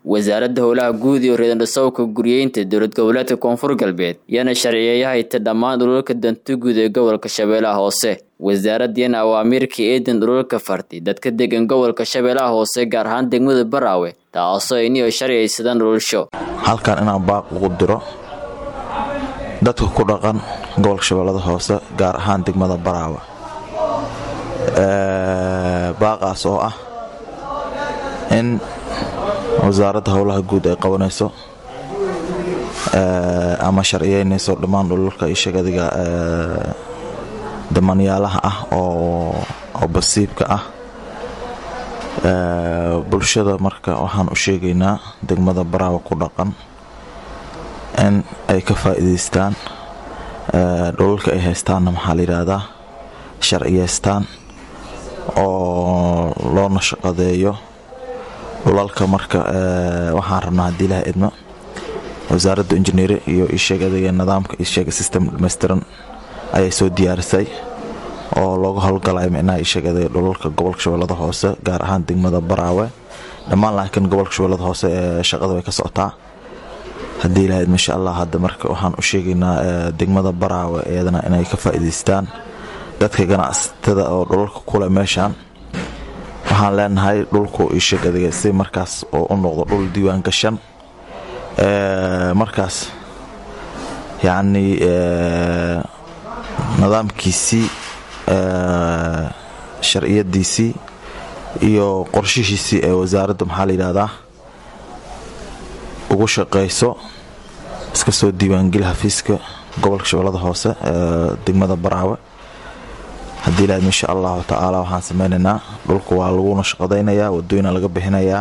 wasaaradda howlaha guud iyo reedandhasowka guryeynta dowlad goboleedka koonfur galbeed yaana sharciyeeyahayta dhammaan dhulalka danta guud ee gobolka shabeellaha hoose wasaaraddiina awaamiirka eedan dhulalka farti dadka degan gobolka shabeellaha hoose gaar ahaan degmada baraawe taasoo iniyo sharciyaysadaan dhulalsho halkan inaan baaq ugu diro dadka ku dhaqan gobolka shabeellada hoose gaar ahaan degmada baraawe baaqaas oo ah in wasaaradda howlaha guud ay qabanayso ama sharciyeynayso dhammaan dhulalka ishagadiga damanyaalaha ah oo basiibka ah bulshada marka waxaan u sheegaynaa degmada baraawe ku dhaqan in ay ka faa'iidaystaan dhulalka ay haystaanna maxaa la yidhaahdaa sharciyeystaan oo loona shaqadeeyo dhulalka marka waxaan rabnaa haddii ilaha idmo wasaaradda injineeri iyo isheeg adega nidaamka isheeg system dhammaystiran ayay soo diyaarisay oo looga howlgalaya micnaha isheeg adega dhulalka gobolka shabeellada hoose gaar ahaan degmada baraawe dhammaan laakiin gobolka shabeellada hoose ee shaqada way ka socotaa haddii ilaha idmo insha allah hadda marka waxaan u sheegaynaa degmada baraawe iyadana inay ka faa'iidaystaan dadka ganacsatada oo dhulalka kule meeshaan waxaan leenahay dhulku isheg adiga si markaas oo u noqdo dhul diiwaan gashan markaas yacnii nidaamkiisii sharciyadiisii iyo qorshihiisii ee wasaaradda maxaa la yidhahdaa ugu shaqayso iska soo diiwaangeli xafiiska gobolka shabeellada hoose ee degmada baraawe haddii ilaahd insha allahu tacaala waxaan sameynaynaa dhulka waa laguna shaqadaynayaa wadooyina laga bixinayaa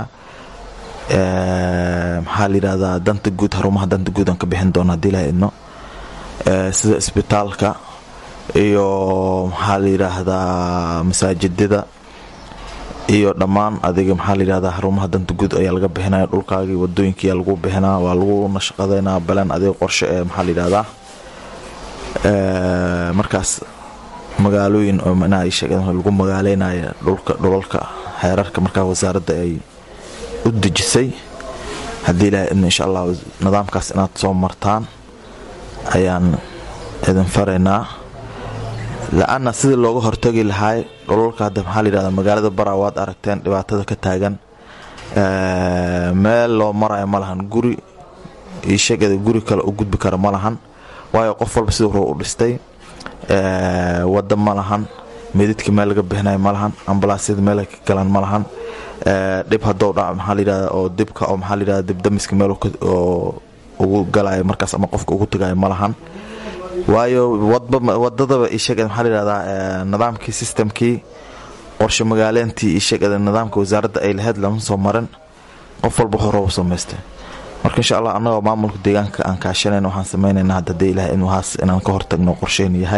maxaa layidhahdaa danta guud harumaha danta guud aan ka bixin doona hadii ilaha idno sida isbitaalka iyo maxaa layidhaahdaa masaajidada iyo dhammaan adiga maxaa layidhahdaa harumaha danta guud ayaa laga bixinaya dhulkaagii wadooyinkiyaa lagu bixinaa waa laguna shaqadaynaa baleen adiga qorshe ee maxaa layidhahdaa markaas magaalooyin oo manaha lagu magaaleynaya dhulka dhulalka xeerarka markaa wasaaradda ay u dejisay haddii ilaha idna insha allah nidaamkaas inaad soo martaan ayaan idin faraynaa la-anna sidii looga hortagi lahaay dhulalka hadda maxaa layidhahda magaalada baraa waad aragteen dhibaatada ka taagan meel loo marayo ma lahan guri ishagada guri kale u gudbi kara ma lahan waayo qof walba siduu ruu u dhistay wada ma lahan meedidka meel laga bixinayo ma lahan ambalaasyada meel ka galaan ma lahan dhib hadou dhac maxaa layidhahda oo dibka oo maxaa layidhahda dibdamiska meel oo ugu galayo markaas ama qofka ugu tagayo ma lahan waayo wadadaba ishag maxaa layidhahdaa nidaamkii systemkii qorshe magaaleentii ishagada nidaamka wasaaradda ay lahayd lama soo marin qof walba horou samaystay marka insha allah annagoo maamulka deegaanka aan kaashanayna waxaan samaynaynaa hadda dee ilaah in wahaas inaan ka hortagno qorsheyn yahay